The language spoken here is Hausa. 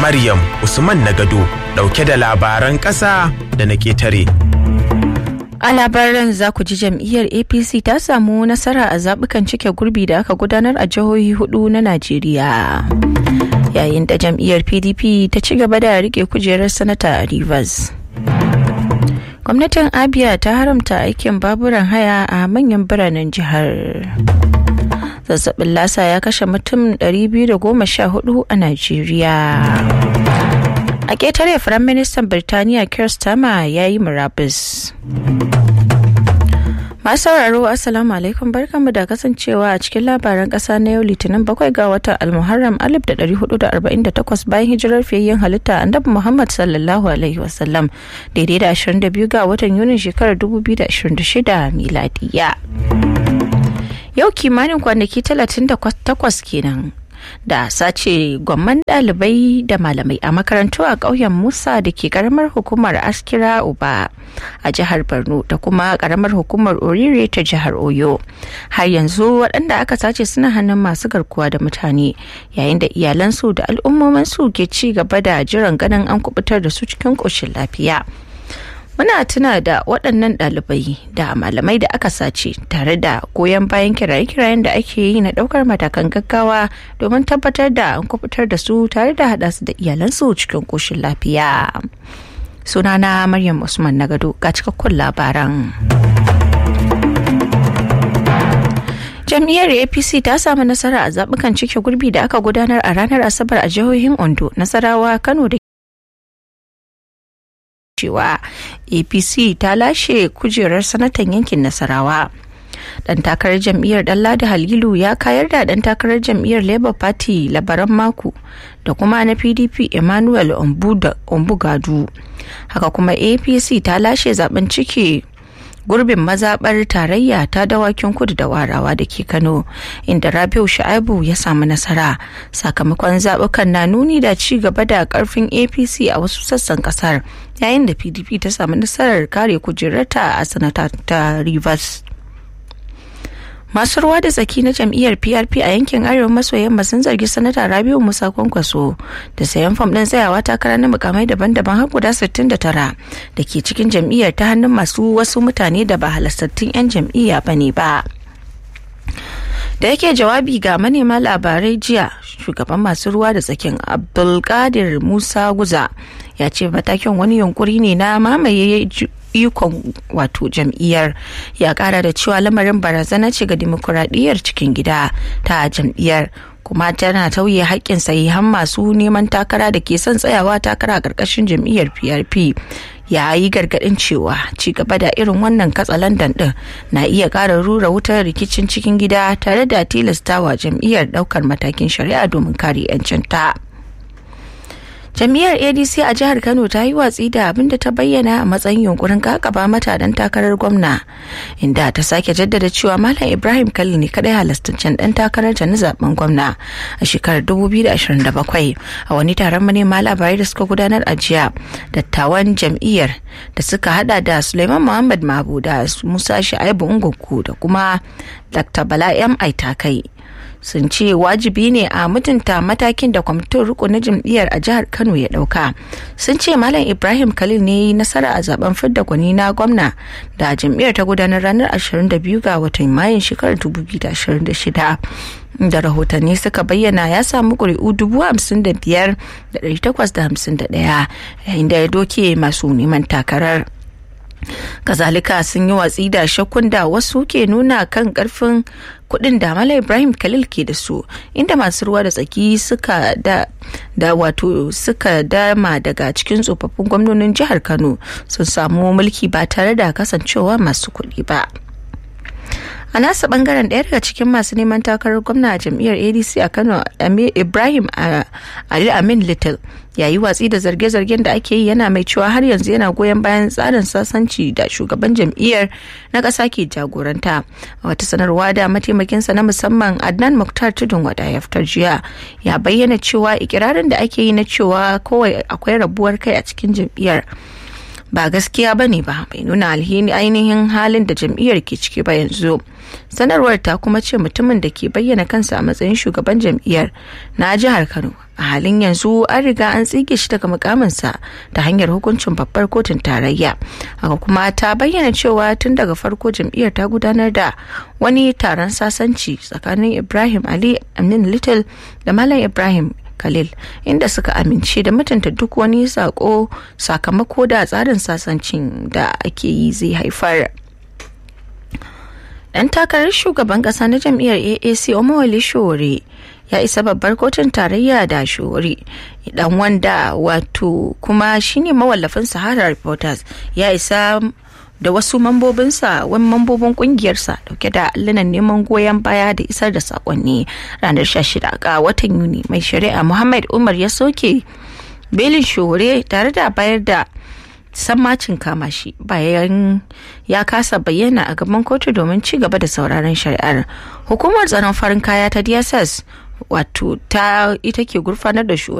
Maryam Usman Nagado ɗauke da labaran ƙasa da na ƙetare. A labaran za ku ji jam'iyyar APC ta samu nasara a zaɓukan cike gurbi da aka gudanar a jihohi hudu na Najeriya. Yayin da jam'iyyar PDP ta ci gaba da rike kujerar sanata a Rivers. Gwamnatin Abia ta haramta aikin baburan haya a manyan biranen jihar. Zazzabin lasa ya kashe mutum 214 a Najeriya. a ƙetare firaministan birtaniya keir starmer ya yi murabus masu sauraro assalamu alaikum barkanmu da kasancewa a cikin labaran ƙasa na yau litinin bakwai ga watan almuharram 1448 bayan hijirar fiyayyen halitta annabi muhammad sallallahu alaihi wasallam daidai da 22 ga watan yunin shekarar 2026 miladiya yau kimanin kwanaki 38 kenan da sace gwamman dalibai da malamai a makarantu a ƙauyen musa da ke karamar hukumar askira uba a jihar borno da kuma karamar hukumar orire ta jihar oyo har yanzu waɗanda aka sace suna hannun masu garkuwa da mutane yayin da iyalansu da al'ummominsu ke ci gaba da jiran ganin an kubutar da su cikin ƙoshin lafiya muna tuna da waɗannan ɗalibai da malamai da aka sace tare da goyon bayan kiraye-kirayen da ake yi na ɗaukar matakan gaggawa domin tabbatar da an kubutar da su tare da haɗa su da iyalansu cikin ƙoshin lafiya sunana maryam usman nagado ga cikakkun labaran jam'iyyar apc ta samu nasara a zaɓukan cike gurbi da aka gudanar a ranar asabar a jihohin ondo nasarawa kano da cewa apc ta lashe kujerar sanatan yankin nasarawa dan takarar jam'iyyar danladi halilu ya kayar da dan takarar jam'iyyar labour party labaran mako da kuma na pdp emmanuel ombugadu haka kuma apc ta lashe zaben ciki gurbin mazaɓar tarayya ta dawakin kudu da warawa da ke kano inda rabiu sha'abu ya samu nasara sakamakon zaɓukan na nuni da ci gaba da ƙarfin apc a wasu sassan ƙasar yayin da pdp ta samu nasarar kare kujerarta a sanata ta rivers masu ruwa da tsaki na jam'iyyar prp a yankin arewa maso yamma sun zargi sanata rabiu musa kwankwaso da sayan fam ɗin tsayawa takara na mukamai daban-daban har guda 69 da ke cikin jam'iyyar ta hannun masu wasu mutane da ba halastattun 'yan jam'iyya ba ne ba da yake jawabi ga manema labarai jiya shugaban masu ruwa da tsakin abdulkadir musa guza ya ce matakin wani yunkuri ne na mamaye ikon wato jam'iyyar ya kara da cewa lamarin barazana ce ga dimokuraɗiyyar cikin gida ta jam'iyyar kuma tana tauye haƙƙin sahihan masu neman takara da ke son tsayawa takara a ƙarƙashin jam'iyyar prp ya yi gargaɗin cewa ci gaba da irin wannan katsalandan ɗin na iya ƙara rura wutar rikicin cikin gida tare da tilastawa jam'iyyar ɗaukar matakin shari'a domin kare 'yancinta. jam'iyyar adc a jihar kano ta yi watsi da abin da ta bayyana a matsayin yunkurin kakaba mata dan takarar gwamna inda ta sake jaddada cewa malam ibrahim kalli ne kadai halastancen dan takarar ta na zaben gwamna a shekarar 2027 a wani taron manema labarai da suka gudanar a jiya dattawan jam'iyyar da suka hada da suleiman muhammad mabu da musa sha'ibu unguku da kuma dr bala m aitakai sun ce wajibi ne a mutunta matakin da kwamitin riko na jam'iyyar a jihar kano ya dauka sun ce malam ibrahim khalil ne yi nasara a zaben fidda gwani na gwamna da jam'iyyar ta gudanar ranar 22 ga watan mayun shekarar 2026 da rahotanni suka bayyana ya samu ƙuri'u dubu hamsin da biyar da ɗari takwas da hamsin da ɗaya yayin da ya doke masu neman takarar kazalika sun yi watsi da shakkun da wasu ke nuna kan karfin kudin da mala ibrahim khalil ke da su inda masu ruwa da tsaki suka da da wato suka dama daga cikin tsofaffin gwamnonin jihar kano sun samu mulki ba tare da kasancewa masu kuɗi ba a nasa bangaren ɗaya daga cikin masu neman takarar gwamna a jam'iyyar adc a kano ibrahim ali amin little ya yi watsi da zarge-zargen da ake yi yana mai cewa har yanzu yana goyon bayan tsarin sasanci da shugaban jam'iyyar na ƙasa ke jagoranta a wata sanarwa da mataimakinsa na musamman adnan muktar tudun wada ya fitar jiya ya bayyana cewa ikirarin da ake yi na cewa kawai akwai rabuwar kai a cikin jam'iyyar ba gaskiya ba ne ba bai nuna alhini ainihin halin da jam'iyyar ke ciki ba yanzu sanarwar ta kuma ce mutumin da ke bayyana kansa a matsayin shugaban jam'iyyar na jihar kano a halin yanzu an riga an tsige shi daga mukaminsa ta hanyar hukuncin babbar kotun tarayya haka kuma ta bayyana cewa tun daga farko jam'iyyar ta gudanar da wani taron sasanci tsakanin ibrahim ali amin little da malam ibrahim khalil inda suka amince da mutunta duk wani sako sakamako da tsarin sasancin da ake yi zai haifar dan takarar shugaban kasa na jam'iyyar aac omowale shore ya isa babbar kotun tarayya da shori dan wanda wato kuma shine mawallafin sahara reporters ya isa da wasu mambobinsa wani mambobin kungiyarsa dauke da allunan neman goyon baya da isar da sakonni ranar 16 ga watan yuni mai shari'a muhammad umar ya soke belin shore tare da bayar da sammacin kama shi bayan ya kasa bayyana a gaban kotu domin ci gaba da sauraron shari'ar hukumar tsaron farin kaya ta dss wato ta ita ke gurfanar da shi